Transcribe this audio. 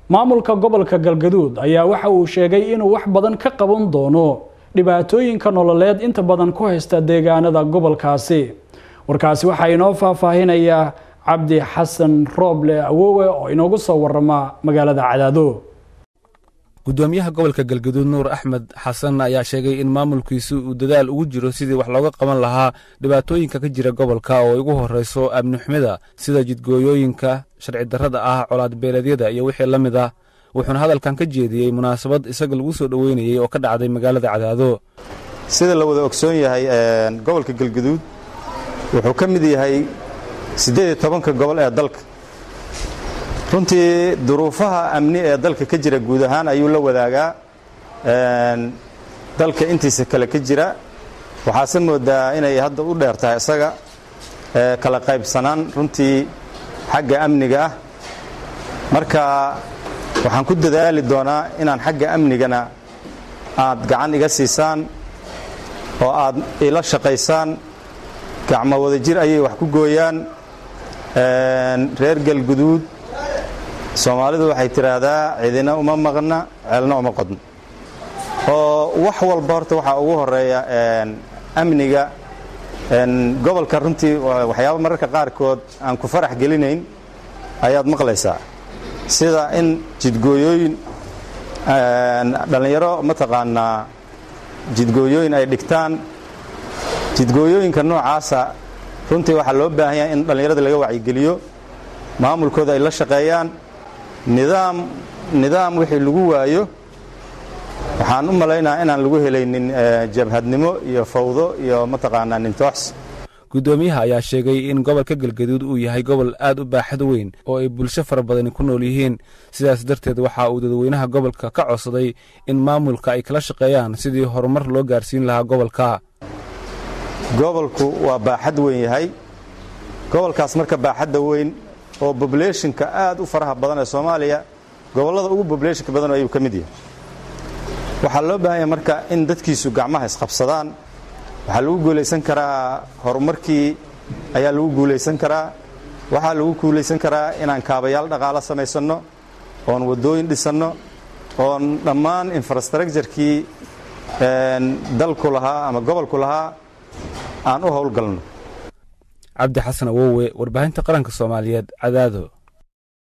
maamulka gobolka galgaduud ayaa waxa uu sheegay inuu wax badan ka qaban doono dhibaatooyinka nololeed inta badan ku haysta deegaanada gobolkaasi warkaasi waxaa inoo faahfaahinaya cabdi xasan rooble awowe oo inoogu soo warama magaalada cadaado gudoomiyaha gobolka galgaduud nuur axmed xasan ayaa sheegay in maamulkiisu uu dadaal ugu jiro sidii wax looga qaban lahaa dhibaatooyinka ka jira gobolka oo ay ugu horrayso amnixumida sida jidgooyooyinka sharci darrada ah colaad beeleedyada iyo wixii la mid ah wuxuuna hadalkan ka jeediyey munaasabad isaga lagu soo dhoweynayey oo ka dhacday magaalada cadaado sida la wada ogsoon yahay gobolka galgaduud wuxuu ka mid yahay siddeed iyo tobanka gobol ee dalka runtii duruufaha amni ee dalka ka jira guud ahaan ayuu la wadaagaa dalka intiisa kale ka jira waxaase moodaa inay hadda u dheer tahay isaga kala qaybsanaan runtii xagga amniga ah marka waxaan ku dadaali doonaa inaan xagga amnigana aad gacan iga siisaan oo aad ila shaqaysaan gacmo wada jir ayay wax ku gooyaan reer galguduud soomaalidu waxay tidhaahdaa cidina uma maqna ceelna uma qodno oo wax walba horta waxaa ugu horeeya amniga gobolka runtii waxyaaba mararka qaarkood aan ku farax gelinayn ayaad maqlaysaa sida in jidgooyooyin dhallinyaro mataqaanaa jidgooyooyin ay dhigtaan jidgooyooyinka noocaasa runtii waxaa loo baahan yahay in dhallinyarada laga wacyigeliyo maamulkooda ay la shaqeeyaan nidaam nidaam wixii lagu waayo waxaan u malaynaha inaan lagu helaynin jabhadnimo iyo fawdo iyo mataqaanaa nintoox guddoomiyaha ayaa sheegay in gobolka galgaduud uu yahay gobol aad u baaxad weyn oo ay bulsho fara badani ku nool yihiin sidaas darteed waxa uu dadweynaha gobolka ka codsaday in maamulka ay kala shaqeeyaan sidii horumar loo gaarsiin lahaa gobolka gobolku waa baaxad weyn yahay gobolkaas marka baaxadda weyn oo bobulationka aad u faraha badan ee soomaaliya gobollada ugu bobulationka badan ayuu ka mid yahay waxaa loo baahan yahay marka in dadkiisu gacmaha isqabsadaan waxaa lagu guulaysan karaa horumarkii ayaa lagu guulaysan karaa waxaa lagu guulaysan karaa inaan kaabayaal dhaqaalo samaysanno oon waddooyin dhisanno oon dhammaan infrastructurekii dalku lahaa ama gobolku lahaa aan u howlgalno cabdi xasan awowe warbaahinta qaranka soomaaliyeed cadaado